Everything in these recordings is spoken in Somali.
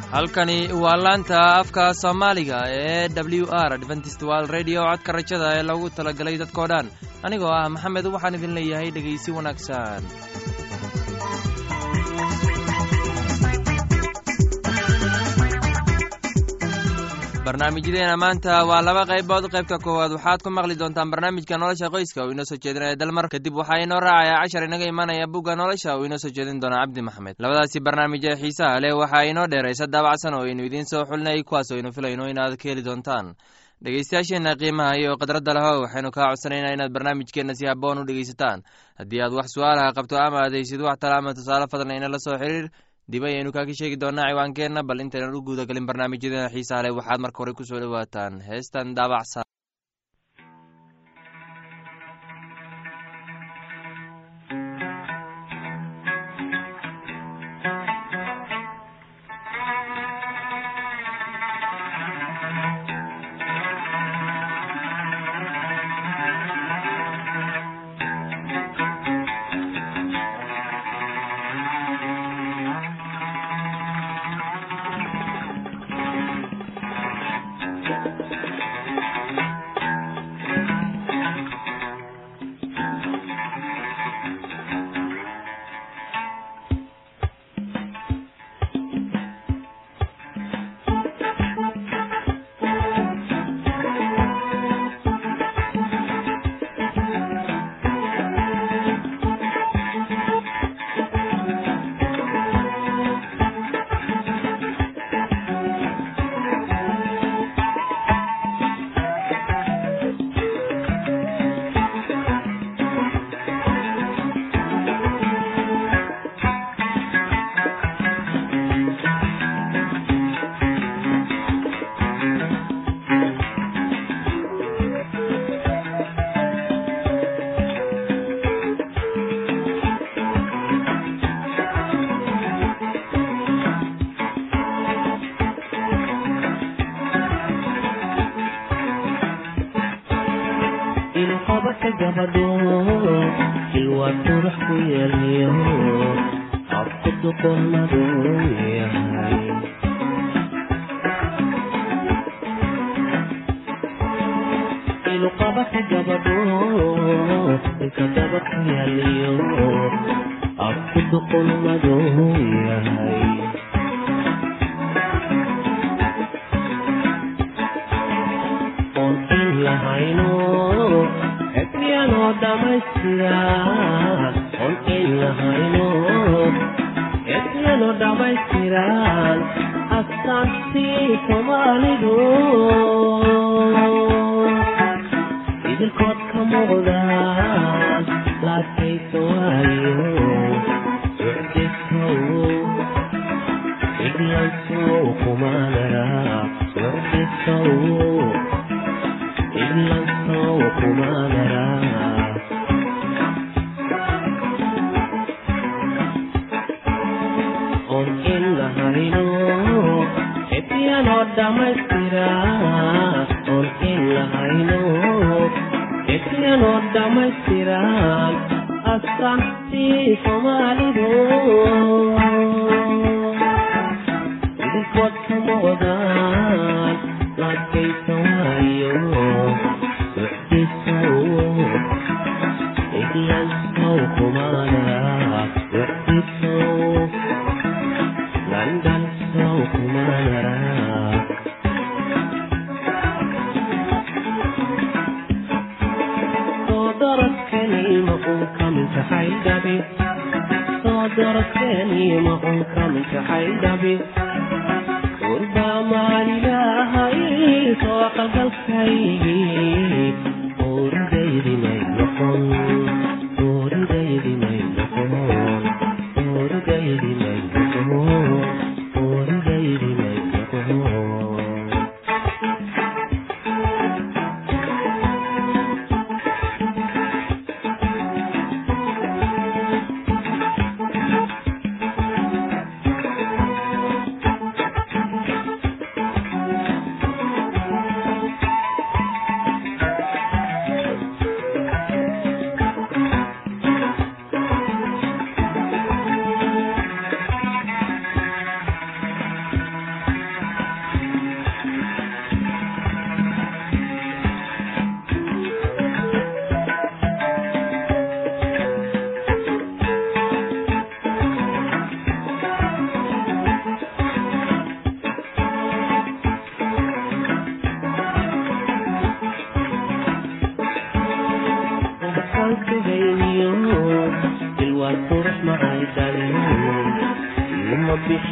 halkani waa laanta afka soomaaliga ee w r adventist wal radio codka rajada ee lagu talagalay dadkoo dhan anigoo ah maxamed waxaan idin leeyahay dhegaysi wanaagsan barnaamijyadeena maanta waa laba qaybood qaybta koowaad waxaad ku maqli doontaan barnaamijka nolosha qoyska uu inoo soo jeedinaya dalmar kadib waxaa inoo raacaya cashar inaga imanaya bugga nolosha uu inoo soo jeedin doona cabdi maxamed labadaasi barnaamij ee xiisaha leh waxaa inoo dheeraysa daabacsan oo aynu idiin soo xulinay kuwaas oo aynu filayno inaad ka heli doontaan dhegeystayaasheenna qiimaha iyo khadradda laho waxaynu kaa codsanaynaa inaad barnaamijkeenna si haboon u dhegeysataan haddii aad wax su-aalaha qabto ama adaysid wax tala ama tusaale fadlan inala soo xiriir dib ayaynu kaaka sheegi doonaa ciwaankeenna bal intaynan u guuda galin barnaamijyadeena xiisaha leh waxaad marka hore ku soo dhowaataan heestan daabacsan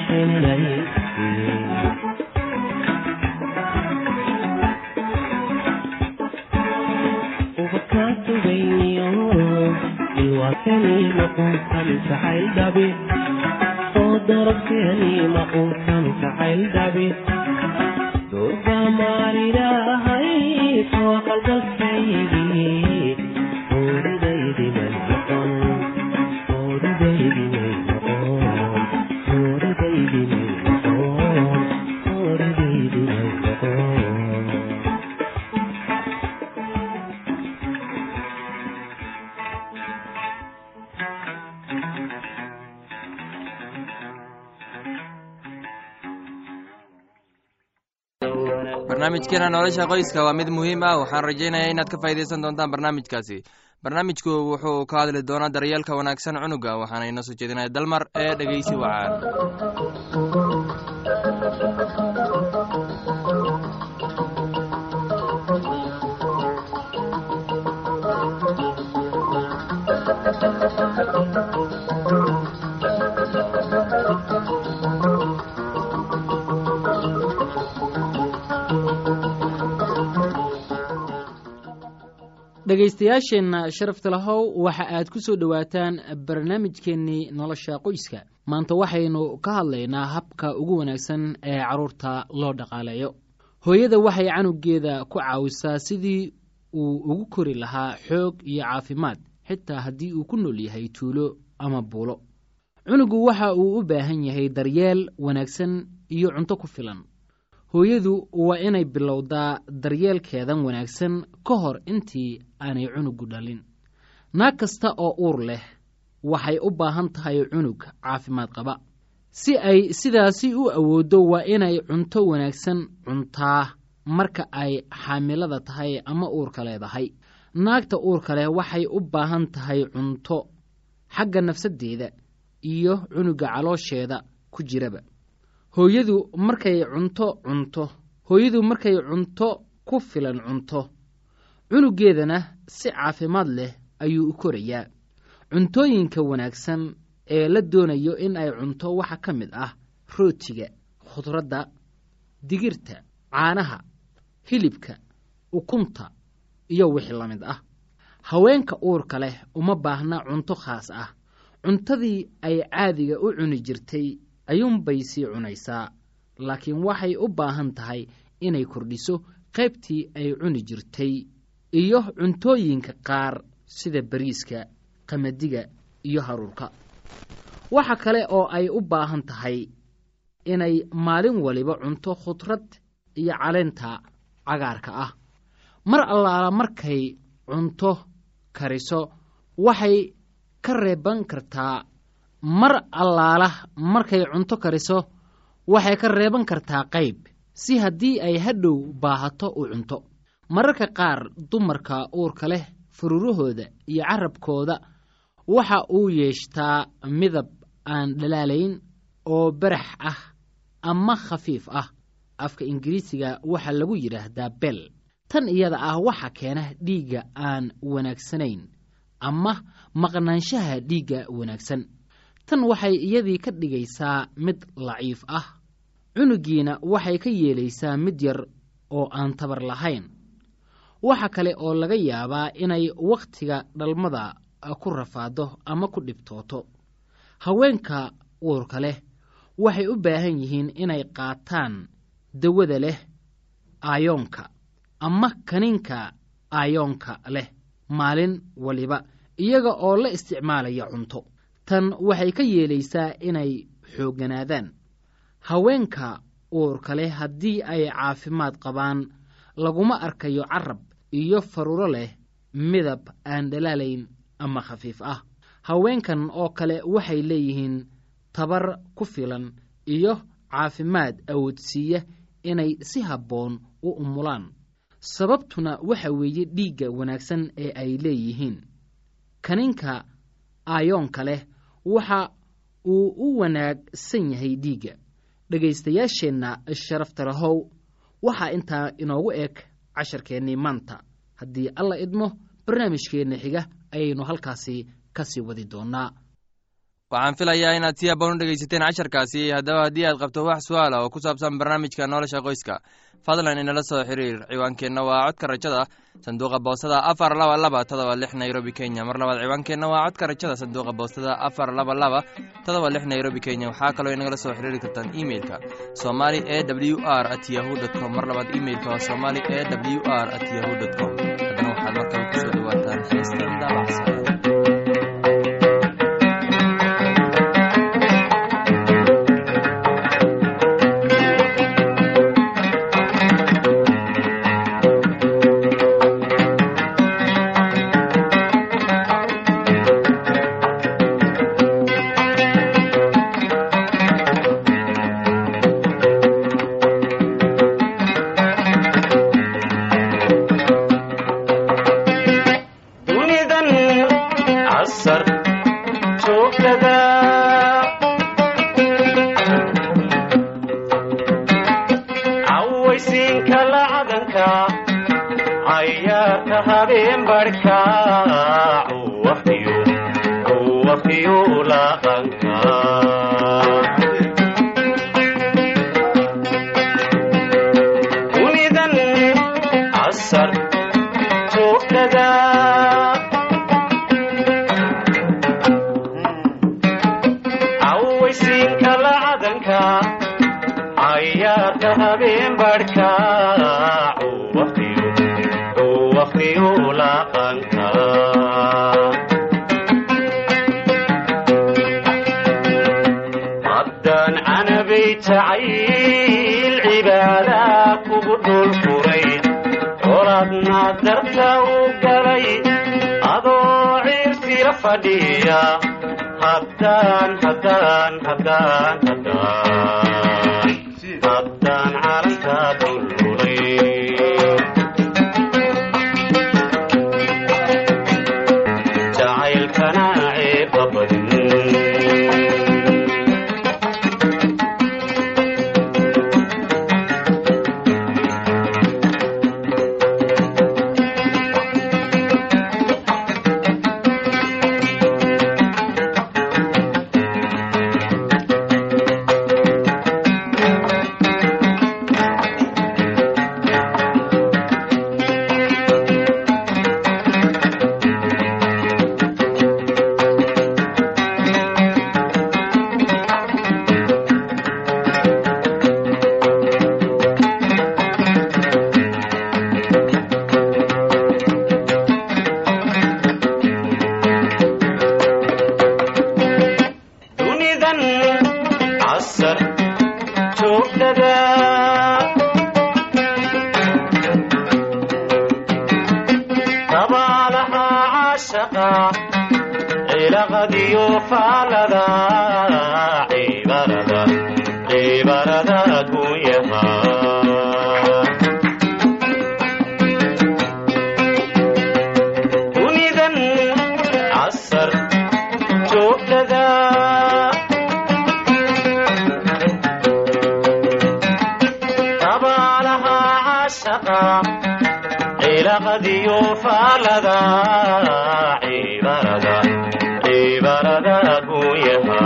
barnaamijkeena nolosha qoyska waa mid muhiim ah waxaan rajaynayaa inaad ka faa'iidaysan doontaan barnaamijkaasi barnaamijku wuxuu ka hadli doonaa daryeelka wanaagsan cunuga waxaana inoo soo jeedinaya dalmar ee dhegeysi wacaan dhegaystayaasheenna sharafta lahow waxa aad ku soo dhowaataan barnaamijkeennii nolosha qoyska maanta waxaynu ka hadlaynaa habka ugu wanaagsan ee carruurta loo dhaqaaleeyo hooyada waxay canugeeda ku caawisaa sidii uu ugu kori lahaa xoog iyo caafimaad xitaa haddii uu ku nool yahay tuulo ama buulo cunugu waxa uu u baahan yahay daryeel wanaagsan iyo cunto ku filan hooyadu waa inay bilowdaa daryeelkeedan wanaagsan ka hor intii aanay cunugu dhalin naag kasta oo uur leh waxay u baahan tahay cunug caafimaad qaba si ay sidaasi u awooddo waa inay cunto wanaagsan cuntaa marka ay xaamilada tahay ama uurka leedahay naagta uurka leh waxay u baahan tahay cunto xagga nafsaddeeda iyo cunuga caloosheeda ku jiraba hooyadu markay cunto cunto hooyadu markay cunto ku filan cunto cunugeedana si caafimaad leh ayuu u korayaa cuntooyinka wanaagsan ee la doonayo in ay cunto waxaa ka mid ah rootiga khudradda digirta caanaha hilibka ukunta iyo wixii la mid ah haweenka uurka leh uma baahna cunto khaas ah cuntadii ay caadiga u cuni jirtay ayuunbay sii cunaysaa laakiin waxay u baahan tahay inay kordhiso qaybtii ay cuni jirtay iyo cuntooyinka qaar sida bariiska qamadiga iyo haruurka waxa kale oo ay u baahan tahay inay maalin waliba cunto khudrad iyo caleenta cagaarka ah mar allaala markay cunto kariso waxay ka reeban kartaa mar allaala markay cunto kariso waxay ka reeban kartaa qayb si haddii ay hadhow baahato u cunto mararka qaar dumarka uurka leh fururahooda iyo carabkooda waxa uu yeeshtaa midab aan dhalaalayn oo barax ah ama khafiif ah afka ingiriisiga waxaa lagu yidhaahdaa bel tan iyada ah waxa keena dhiigga aan wanaagsanayn ama maqnaanshaha dhiigga wanaagsan tan waxay iyadii ka dhigaysaa mid laciif ah cunugiina waxay ka yeelaysaa mid yar oo aan tabar lahayn waxa kale oo laga yaabaa inay wakhtiga dhalmada ku rafaado ama ku dhibtooto haweenka uurka leh waxay u baahan yihiin inay qaataan dawada leh aayoonka ama kaniinka aayoonka leh maalin waliba iyaga oo la isticmaalaya cunto tan waxay ka yeelaysaa inay xoogganaadaan haweenka uurka leh haddii ay caafimaad qabaan laguma arkayo carab iyo faruro leh midab aan dhalaalayn ama khafiif ah haweenkan oo kale waxay leeyihiin tabar ku filan iyo caafimaad awoodsiiya inay si habboon u umulaan sababtuna waxa weeye dhiigga wanaagsan ee ay leeyihiin kaniinka aayoonka leh waxa uu u wanaagsan yahay dhiigga dhegaystayaasheenna sharafta lahow waxaa intaa inoogu eg casharkeennii maanta haddii alla idmo barnaamijkeenna xiga ayaynu halkaasi ka sii wadi doonnaa waxaan filayaa inaad si haboon u dhegaysateen casharkaasi haddaba haddii aad qabto wax su-aala oo ku saabsan barnaamijka nolosha qoyska fadlan inala soo xiriir ciwaankeenna waa codka rajada sanduuqa boostada afar laba laba todoba lix nairobi kenya mar labaad ciwaankeenna waa codka rajada sanduuqa boostada afar laba laba todoba lix nairobi kenya waxaa kaloo inagala soo xiriiri kartaan imeilka somali e w r at yahu dt com mar labaad imeilka waa somali e w r at yahu dt com haddana waxaad markale kusoo dhawaataan heestan daabacsan dunidan casar joogtada cawaysiinka lacadanka cayaarka habeen barhka uwafiyo uwafiyo laqanka dunidan casar joogtada cawaysiinka lacadanka cayaarka habeen barhka uwafiyo uwafiyo laqanka haddaan canabay jacayl cibaada kugu dhul furay colaadna darta u galay adoo ciirsila fadhiya haddaan haddaan haddaan haddaan haddaan calanka dululay jacaylkana ceeba badin dunidan casar joogtada dabaalaha caashaqa cilaqadiyo faalada cibarada cibarada gunyaha dunidan casar joogtada dabaalaha caashaqa cilaqadiyo faalada cibarada cibarada gunyaha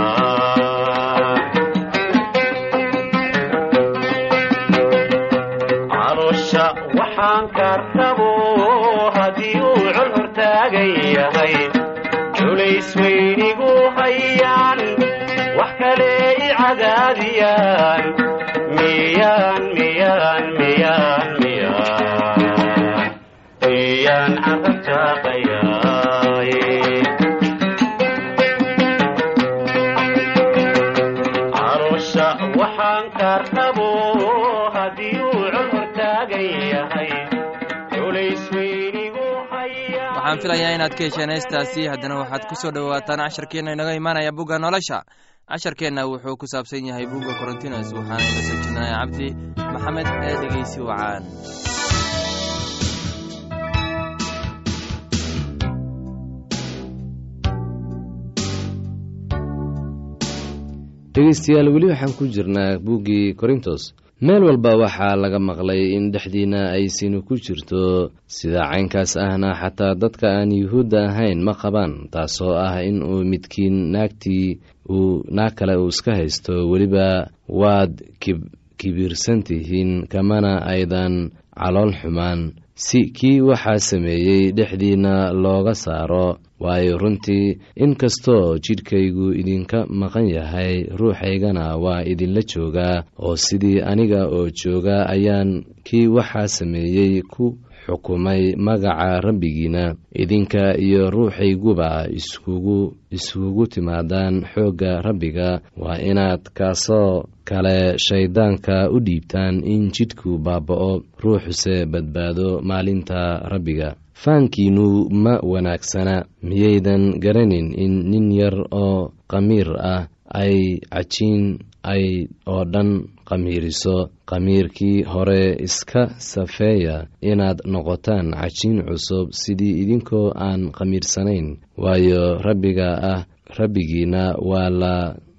caloosha waxaan kartabo haddii uu col hortaagan yahay culays weynigu hayaan wax kale i cadaadiyaan miyaan miyaan miyaan miyaan miyaan carabtaaqayaay caloosha waxaan kartabo haddii uu col hortaagan yahay culays weynigu hayaan waxaan filayaa inaad ka hesheen heestaasi haddana waxaad ku soo dhowaataan casharkeenna inaga imaanaya bugga nolosha casharkeenna wuxuu ku saabsan yahay bugga korontinos waxaana ina soo jeedinaya cabdi maxamed ee dhegeysi wacaan dhegaystayaal weli waxaan ku jirnaa buuggii korintos meel walba waxaa laga maqlay in dhexdiinna ay sinu ku jirto sida caynkaas ahna xataa dadka aan yuhuudda ahayn ma qabaan taasoo ah in uu midkiin naagtii uu naag kale uu iska haysto weliba waad kibirsan tihiin kamana aydan calool xumaan si kii waxaa sameeyey dhexdiinna looga saaro waayo runtii inkastoo jidhkaygu idinka maqan yahay ruuxaygana waa idinla joogaa oo sidii aniga oo jooga ayaan kii waxaa sameeyey ku xukumay magaca rabbigiina idinka iyo ruuxayguba iskugu iskugu timaadaan xoogga rabbiga waa inaad kaasoo kale shayddaanka u dhiibtaan in jidhku baaba'o ruuxuse badbaado maalinta rabbiga faankiinnu ma wanaagsana miyaydan garanin in nin yar oo qamiir ah ay cajiin ay oo dhan qamiiriso qamiirkii hore iska safeeya inaad noqotaan cajiin cusub sidii idinkoo aan qamiirsanayn waayo rabbiga ah rabbigiina waa la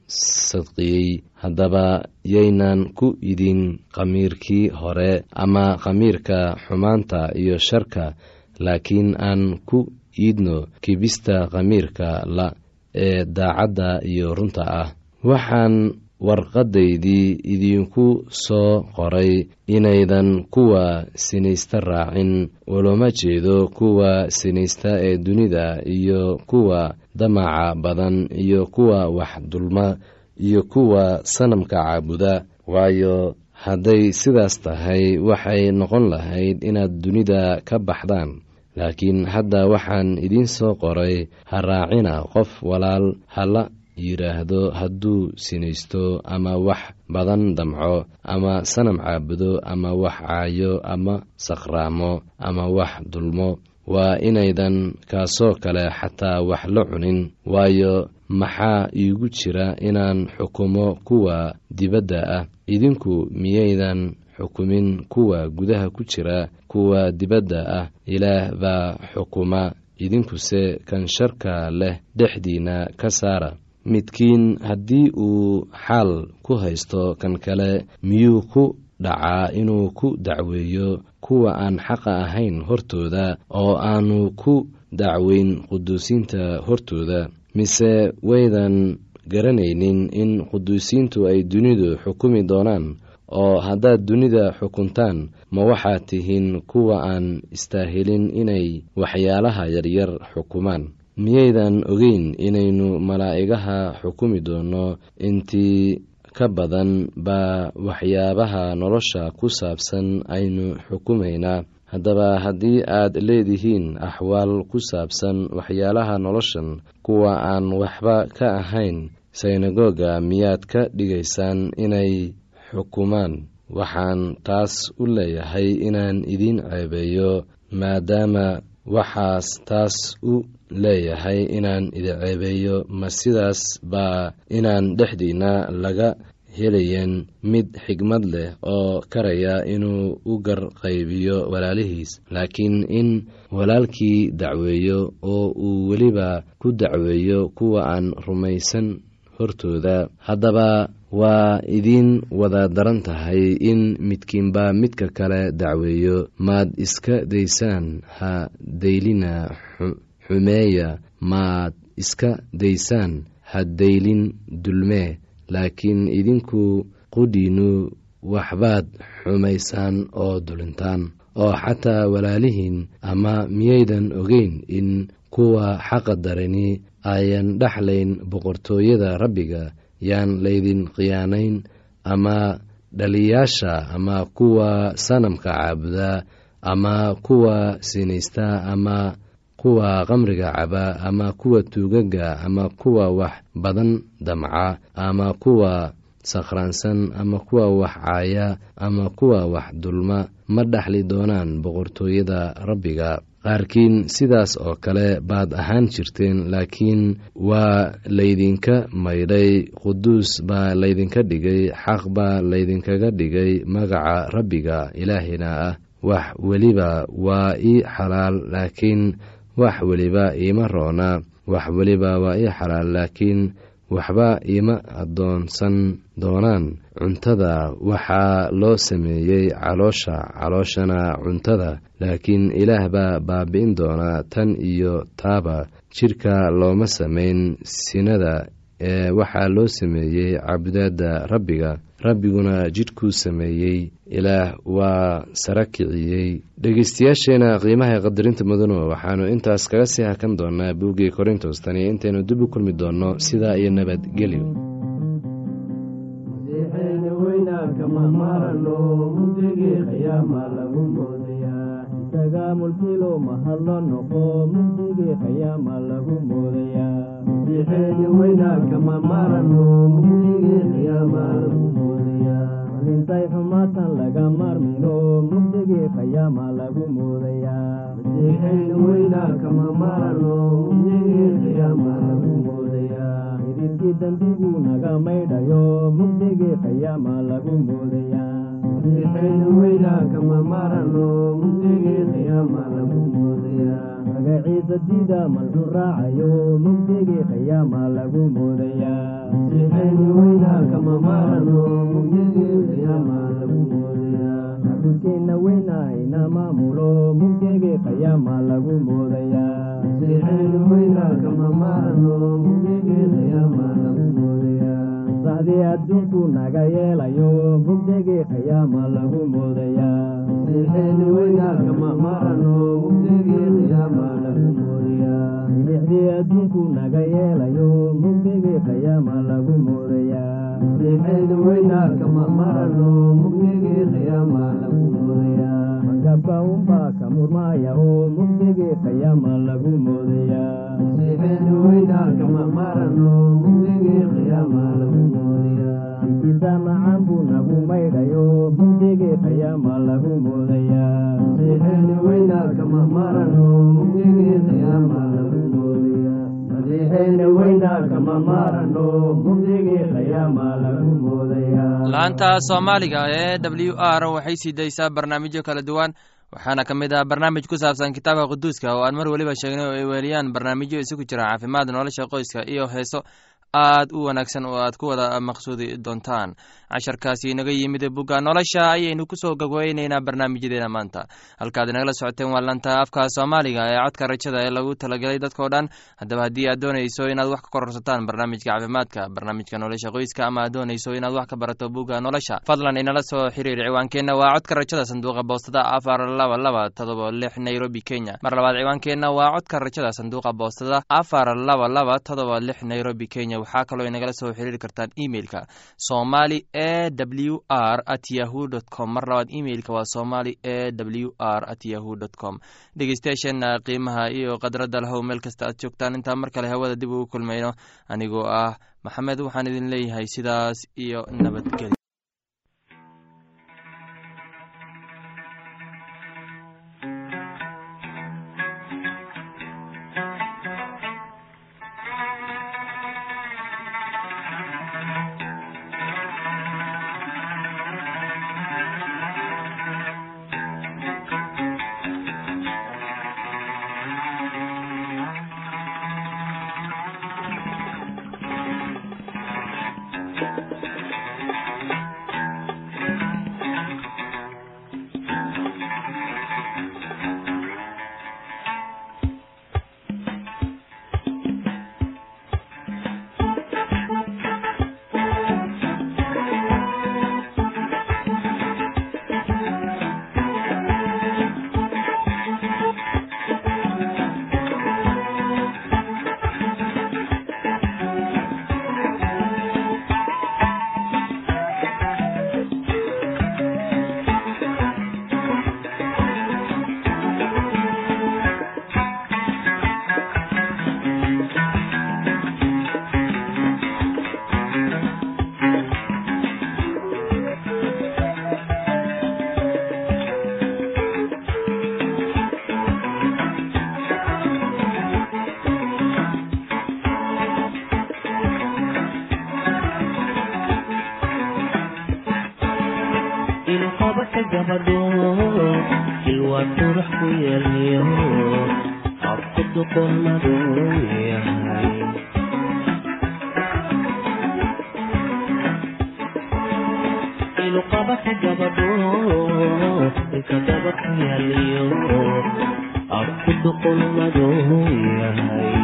sadqiyey haddaba yaynan ku idin qamiirkii hore ama qamiirka xumaanta iyo sharka laakiin aan ku iidno kibista qamiirka la ee daacadda iyo runta ah waxaan warqadaydii idinku soo qoray inaydan kuwa sinaysta raacin ulama jeedo kuwa sinaysta ee dunida iyo kuwa damaca badan iyo kuwa wax dulma iyo kuwa sanamka caabuda waayo hadday sidaas tahay waxay noqon lahayd inaad dunida ka baxdaan laakiin hadda waxaan idiin soo qoray ha raacina qof walaal hala yidhaahdo hadduu sinaysto ama wax badan damco ama sanam caabudo ama wax caayo ama saqraamo ama wax dulmo waa inaydan kaasoo kale xataa wax la cunin waayo maxaa iigu jira inaan xukumo kuwa dibadda ah idinku miyaydan xukumin kuwa gudaha ku jira kuwa dibadda ah ilaah baa xukuma idinkuse kan sharka leh dhexdiinna ka saara midkiin haddii uu xaal ku haysto kan kale miyuu ku dhacaa inuu ku dacweeyo kuwa aan xaqa ahayn hortooda oo aanu ku dacweyn quduusiinta hortooda mise waydan garanaynin in quduusiintu ay dunidu xukumi doonaan oo haddaad dunida xukuntaan ma waxaad tihiin kuwa aan istaahilin inay waxyaalaha yaryar xukumaan miyaydan ogeyn inaynu malaa'igaha xukumi doonno intii ka badan baa waxyaabaha nolosha ku saabsan aynu xukumaynaa haddaba haddii aad leedihiin axwaal ku saabsan waxyaalaha noloshan kuwa aan waxba ka ahayn synagoga miyaad ka dhigaysaan inay xukumaan waxaan taas u leeyahay inaan idiin ceebeeyo maadaama waxaas taas u leeyahay inaan idin ceebeeyo ma sidaas baa inaan dhexdiinna laga helayen mid xigmad leh oo karaya inuu u garqaybiyo walaalihiis laakiin in walaalkii dacweeyo oo uu weliba ku dacweeyo kuwa aan rumaysan hortooda haddaba waa idiin wada daran tahay in midkiinba midka kale dacweeyo maad iska daysaan ha daylina xumeeya maad iska daysaan ha daylin dulmee laakiin idinku qudhiinnu waxbaad xumaysaan oo dulintaan oo xataa walaalihiin ama miyaydan ogeyn in kuwa xaqa darani ayan dhexlayn boqortooyada rabbiga yaan laydin khiyaanayn ama dhaliyaasha ama kuwa sanamka caabuda ama kuwa sinaysta ama kuwa qamriga caba ama kuwa tuugaga ama kuwa wax badan damca ama kuwa sakhraansan ama kuwa wax caaya ama kuwa wax dulma ma dhexli doonaan boqortooyada rabbiga qaarkiin sidaas oo kale baad ahaan jirteen laakiin waa laydinka maydhay quduus baa laydinka dhigay xaq baa laydinkaga dhigay magaca rabbiga ilaahina ah wax weliba waa ii xalaal laakiin wax weliba iima roona wax weliba waa ii xalaal laakiin waxba ima addoonsan doonaan cuntada waxaa loo sameeyey caloosha calooshana cuntada laakiin ilaah baa baabi'in doonaa tan iyo taaba jidhka looma samayn sinada ee waxaa loo sameeyey cabudaadda rabbiga rabbiguna jidhkuu sameeyey ilaah waa sara kiciyey dhegeystayaasheena qiimaha qadarinta mudano waxaanu intaas kaga sii hakan doonaa buuggii korintos tani intaynu dib u kulmi doonno sidaa iyo nabadgelyo mulkilo mahadlo noqo mugdigii qiyaama lagu moodayaa masiixeeni weynaakama marano mugdigii qiyaama lagu moodayaa malintay xumaatan laga marmino mugdigii qiyaama lagu moodayaa masiixeeni weynaakama marano mugdigii qiyaama lagu moodayaa idilkii dembigu naga maydhayo mugdigii qiyaama lagu moodayaa masiixeeni weynaakama marano mugdigii qiyaama lagu moodayaa magaciisa dida malxun raacayo mugdigii qiyaama lagu moodayaa masiixeeni weynaakama marano mugdigii qiyaama lagu moodayaa xabudkeenna weynahayna maamulo mugdigii qiyaama lagu moodayaa masiixeeni weynaakama marano mugdigii qiyaama lagu moodayaa saxdii adduunku naga yeelayo mugdigii qiyaama lagu moodayaa masiixeeni weynaakama marano mugdigii qiyaama lagu moodayaa milixdii adduunku naga yeelayo mugdigii qiyaama lagu moodayaa masiixeeni weynaakama marano mugdigii qiyaama lagu moodayaa magabka unbaa ka murmaayaho mugdigii qiyaama lagu moodayaa masiixeeni weynaakama marano mugdigii qiyaama lagu moodayaa ikiisa macaan buu nagu maydhayo mugdigii qiyaama lagu moodayaa masiixeeni weynaakama marano mugdigii qiyaama lagu moodayaa masiixeeni weynaakama marano mugdigii qiyaama lagu moodayaa laanta soomaaliga ee w r waxay sii daysaa barnaamijyo kala duwan waxaana ka mid ah barnaamij ku saabsan kitaabka quduuska oo aan mar weliba sheegnay oo ay weeliyaan barnaamijyo isugu jira caafimaad nolosha qoyska iyo heeso aad u wanaagsan oo aad ku wada maqsuudi doontaan casharkaasi inaga yimid bugga nolosha ayaynu kusoo gogweyneynaa barnaamijyadeena maanta halkaad inagala socoteen waa lanta afka soomaaliga ee codka rajada ee lagu talagelay dadkao dhan haddaba haddii aad doonayso inaad wax ka kororsataan barnaamijka caafimaadka barnaamijka nolosha qoyska ama aad doonayso inaad wax ka barato bugga nolosha fadlan inala soo xiriir ciwaankeenna waa codka rajada sanduuqa boostada afar laba laba todoba lix nairobi kenya mar labaad ciwaankeenna waa codka rajada sanduuqa boostada afar laba laba todoba lix nairobi kenya waxaa kaloo inagala soo xiriiri kartaan emeilka somali e w r at yahu dt com mar labaad emeilka waa somali e w r at yahu dt com dhegeystayaasheena qiimaha iyo khadradda lahow meel kasta aad joogtaan intaa mar kale hawada dib ugu kulmayno anigoo ah maxamed waxaan idin leeyahay sidaas iyo nabadgelyo ilqabaka gabadho ilwaa qurux ku yeelyo habku duqon madow yahay iluqabaka gabadho ilka dabarka yaaliyo afku duqulmadu yahay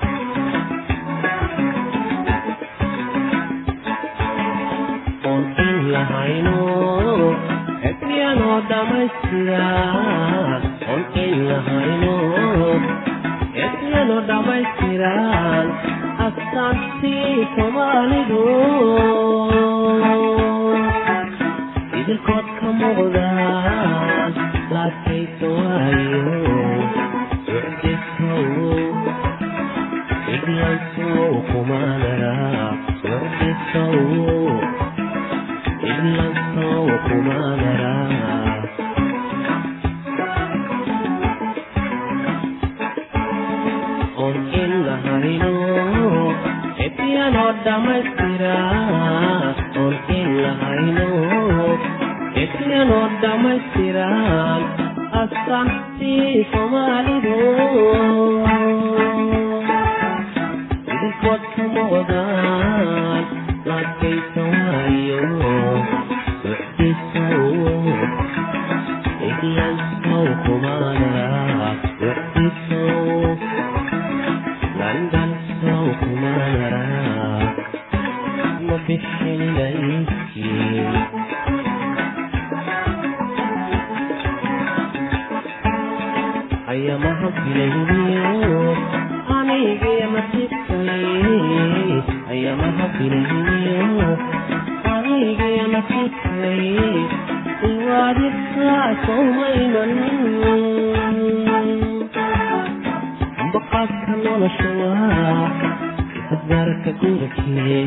oon in lahayno xekmiyanoo dhammaystira oon in lahayno xekmiyanoo dhammaystiran astaantii soomaalidu idilkood ka muuqdaan laadkaysa waayo ucdisow iglansow kumanara ucdisow iglansow kumanara oon in lahayno epiyanoo dhammaystira oon in lahayno epiyanoo dhammaystiran astaantii soomaalidu idinkood ka muuqdaan laadkaysa waayo ucdisow iglansow kumanara ucdisow london sow kumanara ma bixin layskiin ayamaha filayniyo anigee nasibkay ayamaha filayniyo anigee nasibkay iwaadibkaa sowmaynan baqaadka nolosha waa hadgaarka gurikee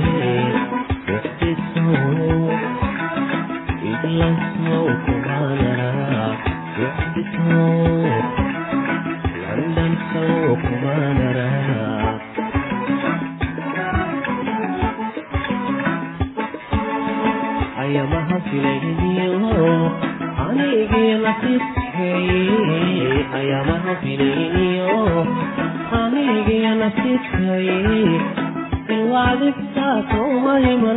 ucdisow iglansow kumanara ucdisow london sow kumanara ayamaha filayniyo anigii nasibkay ayamaha filayniyo anigii nasibkay ilwaadibtaa sowmayman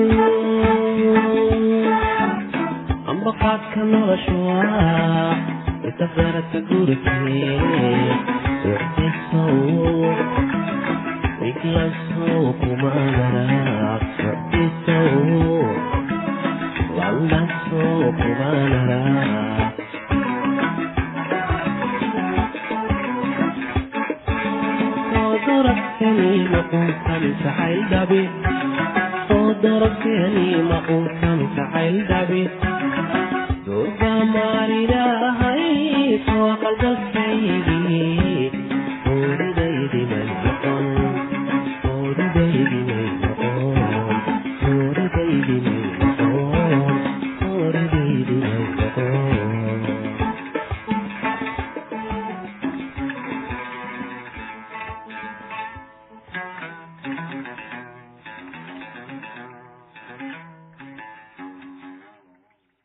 ambaqaadka nolosha waa itafaraka gurikee ucdisow iglansow kumanara ucdisow landansow kumanara darabkani maquulkan jacayl dhabi oo darabkani maquulkan jacayl dhabi durba maalilaahay soo qalbal